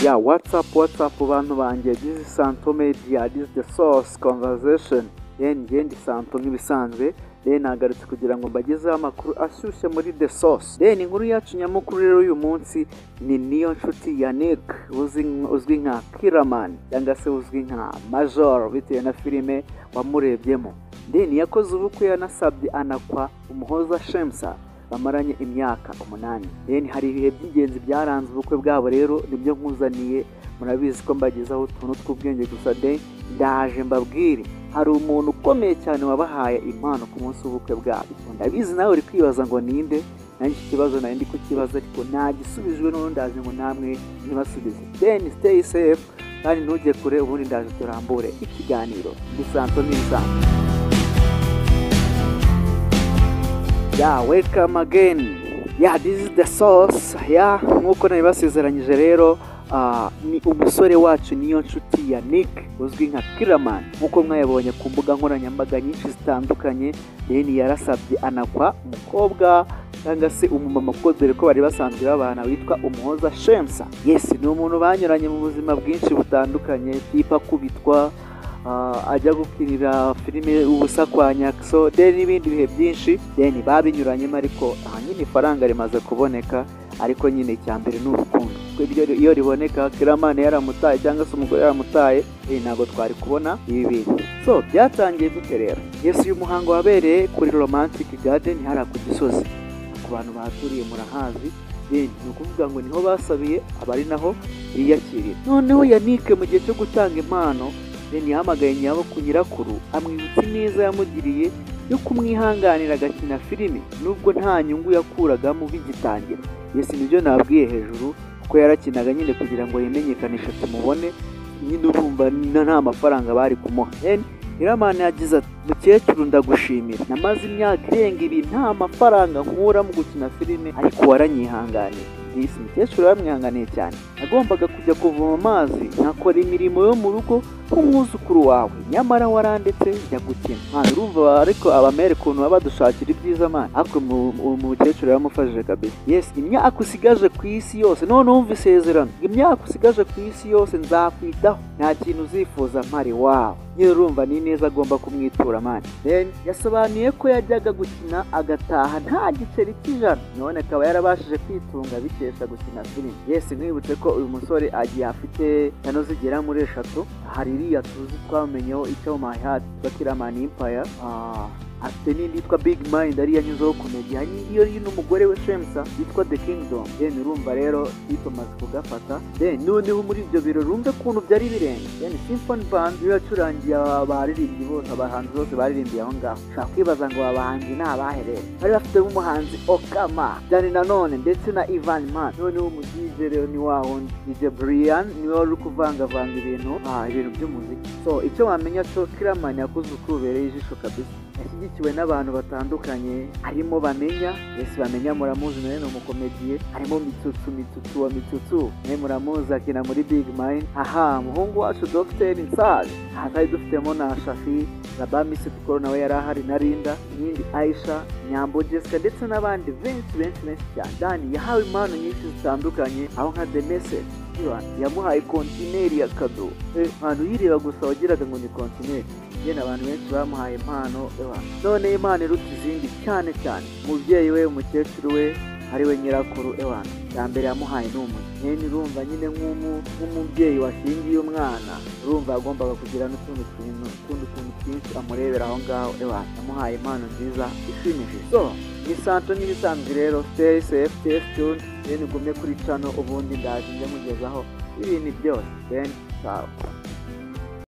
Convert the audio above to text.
ya watsapu watsapu bantu banjye dizi santo mediya dizi de sosi konvazesheni deni yendi santo nk'ibisanzwe deni nagarutse kugira ngo mbagezeho amakuru ashyushye muri de sosi deni inkuru yacu nyamukuru rero y'uyu munsi ni niyo nshuti ya nike uzwi nka kiramani cyangwa se uzwi nka majoro bitewe na filime wamurebyemo deni yakoze ubukwe yanasabye anakwa umuhoza shemusa bamaranye imyaka umunani deni hari ibihe by'ingenzi byaranze ubukwe bwabo rero nibyo nkuzaniye murabizi ko mbagezaho utuntu tw'ubwenge gusa de ndaje mbabwire hari umuntu ukomeye cyane wabahaye impano ku munsi w'ubukwe bwabo ndabizi nawe uri kwibaza ngo ninde nanjye iki kibazo nari ndi kukibaza ariko nagisubijwe n'undi aje ngo namwe ntibasubize deni siteyi sefu kandi ntujye kure ubundi ndaje turambure ikiganiro dusanto n'ibisanzwe ya welcome again ya this is the source ya nk'uko nari basezeranyije rero ah, ni umusore wacu niyo nshuti ya nick uzwi nka kiramani nk'uko mwayabonye ku mbuga nkoranyambaga nyinshi zitandukanye deni yarasabye anakwa umukobwa cyangwa se umumama kuko dore ko bari basanzwe babana witwa umuhoza shemsa yesi ni umuntu banyuranye mu buzima bwinshi butandukanye tipa kubitwa Ah, ajya gukinira filime ubusa kwa nyakso deni n'ibindi bihe byinshi deni babinyuranyemo ariko ahanini ifaranga rimaze kuboneka ariko nyine icya mbere ni urukundo kuko ibyo- iyo riboneka kiramani yaramutaye cyangwa se umugore yaramutaye deni ntabwo twari kubona ibi bintu so byatangiye gute rero yesu uyu muhango wabereye kuri romantic garden hariya ku gisozi ku bantu bahaturiye murahazi deni ni ukuvuga ngo niho basabiye aba ari naho biyakiriye noneho yanike mu gihe cyo gutanga impano deni yahamagaye nyabo ku nyirakuru amwibutsa ineza yamugiriye yo kumwihanganira agakina filime nubwo nta nyungu yakuragamo bigitangira yesi nibyo nabwiye hejuru kuko yarakinaga nyine kugira ngo yimenyekanishe tumubone nyine urumva na- nta mafaranga bari kumuha Deni Hiramani yagize ati mukecuru ndagushimira namaze imyaka irenga ibi nta mafaranga nkura mu gukina filime ariko waranyihanganiye disi mukecuru yaramwihanganiye cyane nagombaga kujya kuvoma amazi nkakora imirimo yo mu rugo nk'umwuzukuru wawe nyamara warandetse jya gukina Mwana, urumva ariko abamere ukuntu baba badushakira ibyiza mani ariko mu- uwo mukecuru yaramufashije kabisa yesi imyaka usigaje ku isi yose none wumva isezerano imyaka usigaje ku isi yose nzakwitaho nta kintu uzifuza mpari wawe nyine urumva ni neza agomba kumwitura mani Then yasobanuye ko yajyaga gukina agataha nta giceri cy'ijana none akaba yarabashije kwitunga bikesha gukina filime yesi nkwibutse ko uyu musore agiye afite kano zigera muri eshatu hari iriya tuzi twamenyeho icyo my heart tuba kiramani impaya afite n'indi yitwa big mind ariyo anyuzeho komedi hari iyo iri n'umugore we shemsa yitwa the kingdom then urumva rero hito amaze kugafata then noneho muri ibyo birori urumve ukuntu byari birenga then symphony band niyo yacurangiye abaririmbyi bose abahanzi bose baririmbiye aho ngaho ushobora kwibaza ngo aba bahanzi ni abaherera bari bafite n'umuhanzi okama dani nanone ndetse na ivan man noneho umu dj rero ni wa wundi dj brian niwe wari uri kuvangavanga ibintu ah, ibintu by'umuziki so icyo wamenya cyo kiramani yakoze uko ubereye ijisho kabisa yashyigikiwe n'abantu batandukanye harimo bamenya yesi bamenya muramuzi nawe ni umukomediye harimo mitsutsu mitsutsu wa mitsutsu nawe muramuzi akina muri big mind aha umuhungu wacu dogiteri nsari aha twari dufitemo na shafi raba misi kuko nawe yari ahari na rinda n'indi aisha nyambo jessica ndetse n'abandi benshi benshi benshi cyane dani yahawe impano nyinshi zitandukanye aho nka the message Ivan yamuhaye kontineri ya kado Eh, ahantu yireba gusa wagiraga ngo ni kontineri yewe abantu benshi bamuhaye impano Ivan. none impano iruta izindi cyane cyane umubyeyi we umukecuru we ariwe nyirakuru ewana bwa mbere yamuhaye ni umwe nyine urumva nyine nk'umu- nk'umubyeyi washingiye umwana urumva yagombaga kugira n'utundi tuntu utundi tuntu twinshi amurebera aho ngaho ewana yamuhaye impano nziza ishimishije so ni santo n'ibisanzwe rero stay safe stay tuned rero ugumye kuri cano ubundi ndaje njye mugezaho ibintu byose then ciao